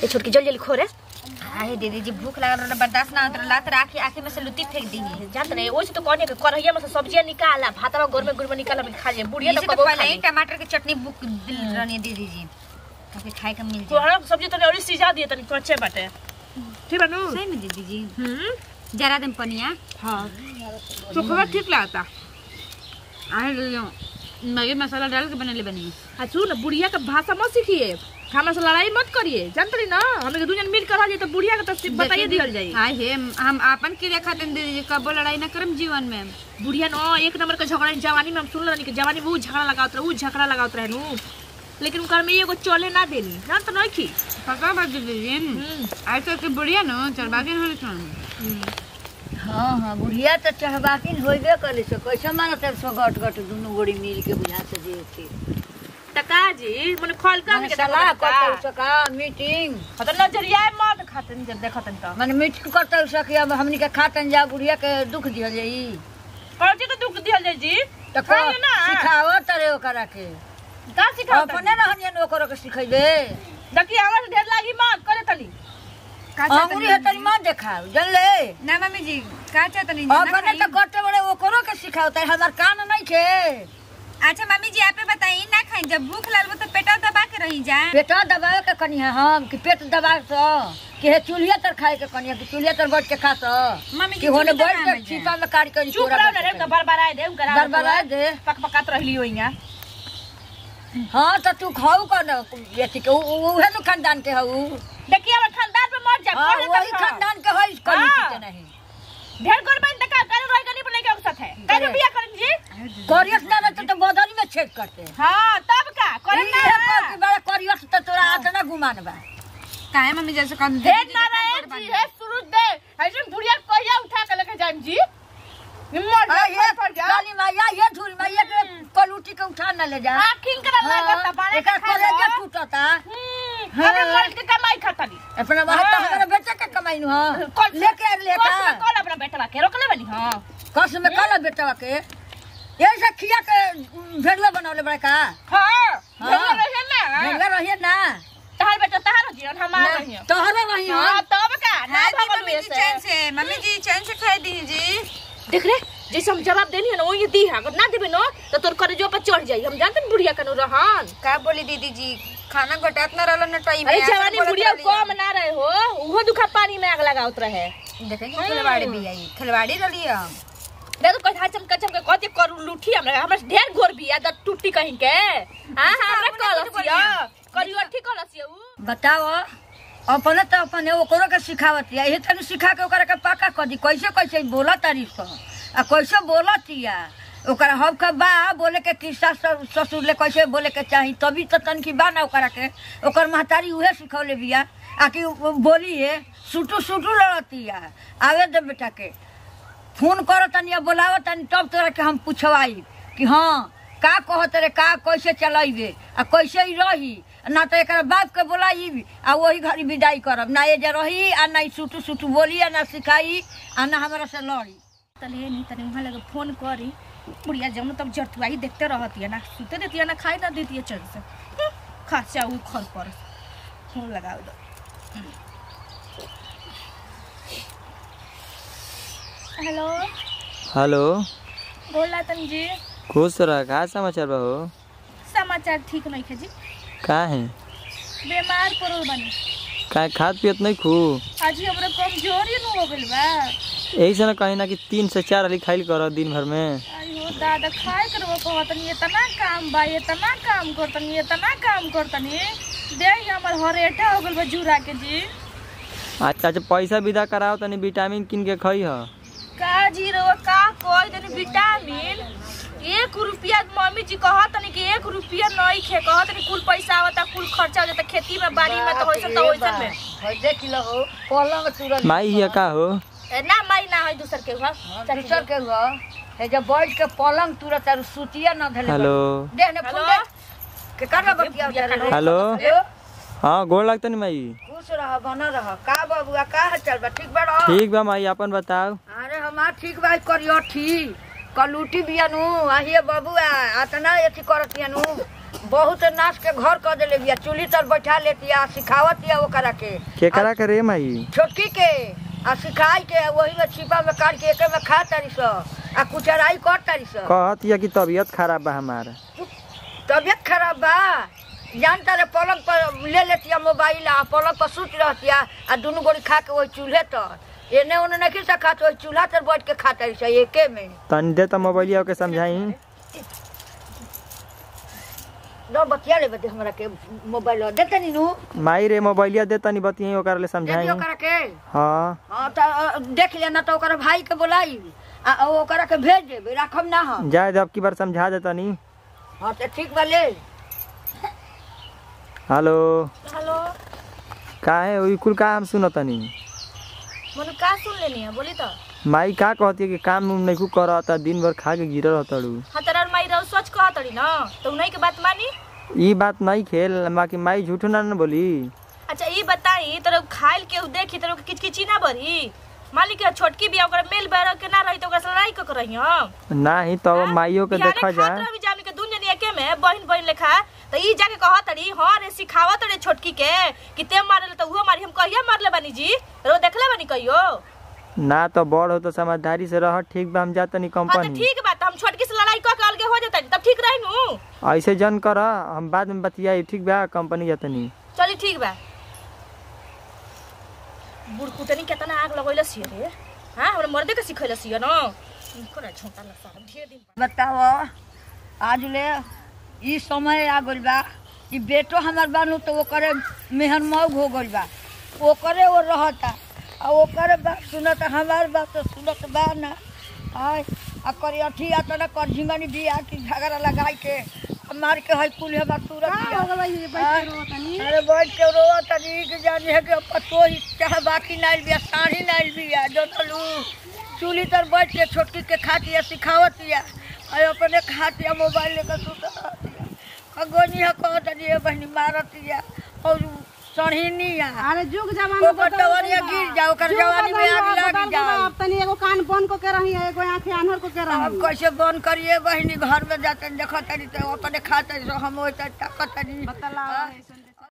ये छोटकी जल्दी जल्दी खो रे आहे दीदी जी भूख लागल रहल बर्दाश्त ना होत रहल त आखी आखी में से लुटी फेंक दी जानत नहीं ओसे तो कहने के करहिया में से सब्जियां निकाला भातवा गोर में गुड़ में निकाला खा ले बुढ़िया तो इसे तो कबो पहले खा ही ले टमाटर की चटनी बुक दिल रहनी दीदी जी ताकि खाए का मिल जाए तोहरा सब्जी तने और सिजा दिए तनी कच्चे बाटे ठीक बा नु सही में दीदी जी हम्म जरा दिन पनिया हां तो खबर ठीक लागता आहे लो मैगी मसाला डाल के बनेले बनी आ सुन बुढ़िया के भाषा मत सीखिए हमरा से लड़ाई मत करिए जानत रही ना हमें के दुनिया मिल कर रह जाए तो बुढ़िया के तो सिर्फ बताइए दियल जाई हाय हे हम आपन क्रिया खातिर दीदी जी कबो लड़ाई ना करम जीवन में बुढ़िया न एक नंबर के झगड़ा जवानी में हम सुन रही कि जवानी में वो झगड़ा लगावत रहे वो झगड़ा लगावत रहे नु लेकिन उनकर में एगो चले ना देनी जान तो नहीं की पका बात दीदी जी हम्म ऐसे के बुढ़िया न चरबागिन होली सन हाँ हाँ बुढ़िया तो चहबाकिन होइबे करे से कैसे माना तब सो गट गट दुनू गोड़ी मिल के बुझा से दे के टका जी मने खोल का माने सलाह करते सका मीटिंग खत नजरिया मत खातन जब देखतन तो माने मीटिंग करते सकी अब हमनी के खातन जा बुढ़िया के दुख दिहल जाई कौची के दुख दियल जाई जी तो खाइए ना। सिखाओ तरे ओकरा के का सिखाओ अपने रहनियन ओकरा के सिखैबे देखिए आवाज ढेर लागी मत करे तली अंगुरी है तनी मत देखाओ जानले ना मम्मी जी का चाहतनी अपने तो कटे बड़े ओकरो के सिखाओ तरे हमार कान नहीं खे अच्छा मम्मी जी आप बताइए ना खाई जब भूख लागल तो पेटा दबा के रही जाए पेटा दबावे के कनी है हम कि पेट दबा सो कि हे चूल्हे तर खाए के कनी है कि चूल्हे तर बैठ के खा सो मम्मी कि होने चूल्हे बैठ तर के ना बन चीपा में काट कर चुप रहो ना रे उनका बरबराए दे उनका बरबरा दे पक पकात रहली होइया हाँ तो तू खाऊ का ना बेटी के उ- उ- उहे नु खानदान के हऊ देखिए हमर खानदान पे मत जा हाँ पढ़े वही तक खानदान के हई कली हाँ। के नहीं ढेर गोर में तक करे रह गनी बने के औसत है करे बिया करन जी करियत ना रहते तो बदली में छेद करते हां तब का करे ना इहे पर कि बड़ा करियत तो तोरा आत ना गुमान बा काहे मम्मी जैसे कम ढेर ना रहे जी है सूरज दे ऐसे बुढ़िया कहिया उठा के लेके जाम जी हिम्मत हाँ, जा ये पर जा काली माया ये झूल माया के कलूटी के उठा ना ले जा आखिन करा लागत बारे एकर कलेजा टूटता हम्म अरे मर्द के कमाई खातनी अपना बात तो हाँ। हमारा बेटा के कमाई नु हां कल लेके आ लेका कल में कल अपना बेटा के रोकले बनी हां कस में कल बेटा के यही से खिया के भेड़वा बनौले बड़ा का हां हाँ। हाँ रहे ना भेड़वा रहिए ना तहार बेटा तहार जीवन हमार रही तोहरा रही हां तब का ना भगल मम्मी जी चैन से मम्मी जी चैन से खाई दीजिए देख रे जैसे हम जवाब देनी है ना वही दी है अगर ना देबे ना तो तोर करेजो पर चढ़ जाई हम जानते हैं बुढ़िया कनु रहन का बोली दीदी जी खाना घटात ना रहल न टाइम अरे जवानी बुढ़िया कम ना रहे हो उहो दुखा पानी में आग लगावत रहे देखेंगे खिलवाड़ी भी आई खिलवाड़ी रही हम देखो कहीं हाचम कचम के कते करू लूठी हमरा हमरा से ढेर घोर बिया द टूटी कहीं के हां हमरा कलसिया करियो ठीक कलसिया उ बताओ अपने तो अपने ओकरो के सिखावत है यही तनी सिखा के ओकरा के पक्का कर दी कैसे कैसे बोला तारी सो आ कैसे बोलत या ओकरा हब का बा बोले के किस्सा स- ससुर ले कैसे बोले के चाही तभी तो तनकी बा ना ओकरा के ओकर महतारी उहे सिखौले बिया आ कि उ- बोली है सुटू सुटू लड़ती या आवे दे बेटा के फोन करो तनी या बोलावो तनी तब तोरा के हम पूछवाई कि हाँ का कहत रे का कैसे चलाइबे आ कैसे ही रही ना तो एक बाप के बोलाई आ वही घड़ी विदाई करब ना ये जे रही आ ना ई सुटू सुटू बोली आ ना सिखाई आ ना हमरा से लड़ी तले नहीं तने वहां लगे फोन करी बुढ़िया जब तब जरतुआई देखते रहती है ना सुते देती है ना खाई ना देती है चल से हम्म, खाचा हुई खर पर फोन लगाओ दो हेलो हेलो बोला तन जी खुश रह का समाचार बा हो समाचार ठीक नहीं है जी का है बीमार पड़ल बनी का खाद पियत नहीं खू आज ही हमरा कमजोरी न हो गइल बा यही से ना कहीं ना कि तीन से चार हाली खाइल कर दिन भर में अयो दादा खाए करबो कहतनी इतना काम बा इतना काम करतनी इतना काम करतनी देख हमर हरेटा हो गइल बा जुरा के जी अच्छा अच्छा पैसा विदा कराओ तनी विटामिन किन के खई ह का जी रो का कोई तनी विटामिन एक रुपया मम्मी जी कहत तनी कि एक रुपया नहीं खे कहत तनी कुल पैसा आवता कुल खर्चा हो जाता खेती में बाड़ी में तो होइसन तो होइसन में है देख लो हो पलंग तुरंत माई हिया का हो ए, ना माई ना है दूसर के हुआ दूसर के हुआ है जब बैठ के पलंग तुरंत और सुतिया न धले हेलो दे ने फोन हेलो? दे के करना बतिया उधर हेलो हेलो हाँ गोड़ लगता नहीं माई खुश रह बना रह का बबुआ का हाल चाल बा ठीक बा रह ठीक बा माई अपन बताओ अरे हमार ठीक बा करियो ठीक कलूटी बियानु आहिए बबुआ अतना एथी करतियानु बहुत नाच के घर कर देले बिया चूल्ही तर बैठा लेतिया सिखावतिया ओकरा के केकरा के रे माई छोटकी के आ सिखाई के वही में छिपा में काट के एके में खा तारी स आ कुचराई कर तारी स कहत या कि तबीयत खराब बा हमार तबियत खराब बा जान तारे पलंग पर ले लेतिया मोबाइल आ पलंग पर सुत रहतिया आ दुनू गोड़ी खा के वही चूल्हे तर एने ओने नहीं से खात वही चूल्हा तर बैठ के खा तारी स एके में तनी दे त मोबाइलिया के समझाई न बतिया ले बते हमरा के मोबाइल दे तनी नु माई रे मोबाइलिया दे तनी बतियाई ओकरा ले दे समझाई दियो ओकरा के हाँ हाँ तो अ, देख लेना तो ओकरा भाई के बोलाई आ आ ओकरा के भेज देबे राखब ना हम जाए जब की बार समझा दे तनी हाँ तो ठीक बा ले हेलो हेलो काहे ओई कुल का हम सुनत तनी मनु का सुन लेनी है बोली तो माई का कहती है कि काम उम नहीं करत दिन भर खा के गिरल रहतड़ू हाँ तोरा माई रहो सोच कह तड़ी ना तो उन्हीं के बात मानी ई बात नहीं खेल बाकी माई झूठो ना न बोली अच्छा ये बताई तोरा खाइल के उ देखी तोरा के किचकिची ना बरी मालिक के छोटकी बिया ओकरा मेल बैर के ना रही तो ओकरा से लड़ाई क रही हम नाही तो माइयो के देखा जा भी जामी के दुन जनी एके में बहन बहन लेखा तो ई जाके कह तड़ी हां रे सिखावत रे छोटकी के कि ते मारले तो उहो मारी हम कहिया मारले बानी जी रो देखले बानी कहियो ना तो बड़ हो तो समझदारी से रह ठीक बा हम जा तनी हाँ तो कंपनी ठीक बात हम छोटकी से लड़ाई क के अलगे हो जाता तब ठीक रही नु ऐसे जन कर हम बाद में बतियाई ठीक बा कंपनी जा तनी चली ठीक बा बुढ़ कुटनी केतना आग लगैले छिए रे हां हमरा मर्दे के सिखैले छिए न इनको ना छोटा लसा ढेर दिन बताओ आज ले ई समय आ गइल बा कि बेटो हमार बानू तो ओकरे मेहन मौग हो गइल बा ओकरे वो रहता आ ओकरे बात सुनत हमार बात तो सुनत बा ना आय आ करी अठी आ तना कर झिंगनी बिया कि झगड़ा लगाई के आ मार के है कुल हमार तुरंत आय, अरे बैठ के रोवा तनी कि जानी है कि पतो ही चाहे बाकी नाइल बिया साढ़ी नाइल बिया जो तलू चूल्ही तर बैठ के छोटकी के खातिया सिखावतिया और अपने खातिया मोबाइल लेकर सुता अगोनी है कहतनी है बहनी मारतिया और सढ़ीनिया अरे जुग जमाना ओकर टवरिया गिर जाओ ओकर जवानी में आग लग जाओ अब तनी एगो कान बंद को के रही है एगो आंखें आन्हर को के अब रही कैसे बंद करिए बहनी घर में जाते देखतनी तो अपने खाते हम वही तक ताकतनी बतला